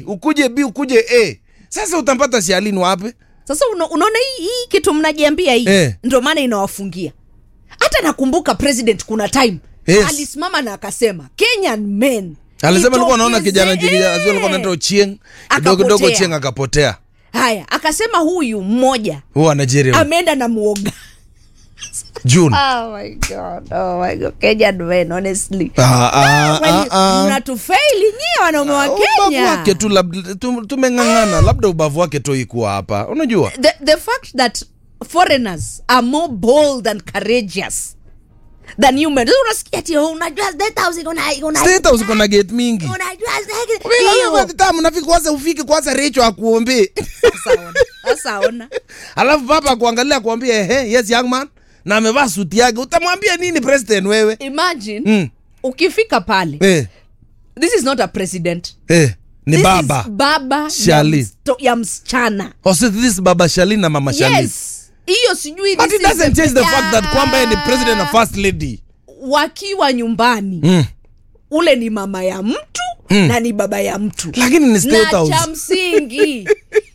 ukuje b ukuje a sasa utampata sialin wapi sasa una, unaona hii, hii kitu mnajiambia hii Eh. ndio maana inawafungia hata nakumbuka president kuna time Yes. alisimama na akasema kenyan men alisema alikuwa anaona kijana jitokeze- kijana sio alikuwa Eh. anaitwa Ochieng kidogo kidogo Akapotea. Ochieng akapotea haya akasema huyu mmoja huwa Nigeria ameenda na muoga June oh my god oh my god kenyan men honestly Ah, ah, Well, ah, ah. mnatufeili nyie wanaume wa ubavu kenya wake tu labda- tu- tumeng'ang'ana labda ubavu wake tu ikuwa hapa unajua the, the fact that foreigners are more bold and courageous than human Sasa unasikia ati oh, unajua state house iko na iko na State House iko na gate mingi unajua state- Wewe, hiyo. wewe, tamu, nafiki kwanza ufike kwanza Recho akuombee Sasa ona, sasa ona alafu papa akuangalia akuambia ehe yes young man na amevaa suti yake utamwambia nini president wewe imagine mm. ukifika pale eh, this is not a president eh, ni This baba is baba ya, Shali. msto, ya msichana Oh, so this is baba Shalin na mama Shalin yes hiyo sijui but this it is doesn't change the fact that Yeah. kwamba yeye ni president na first lady wakiwa nyumbani mm. ule ni mama ya mtu Mm. na ni baba ya mtu lakini ni state na house cha msingi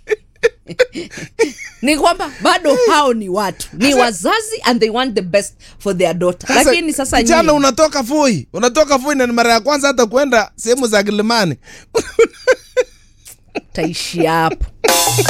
ni kwamba bado hao ni watu ni wazazi and they want the best for their daughter lakini sasa kijana nyinyi- unatoka Voi unatoka Voi na ni mara ya kwanza hata kwenda sehemu za Kilimani taishia hapo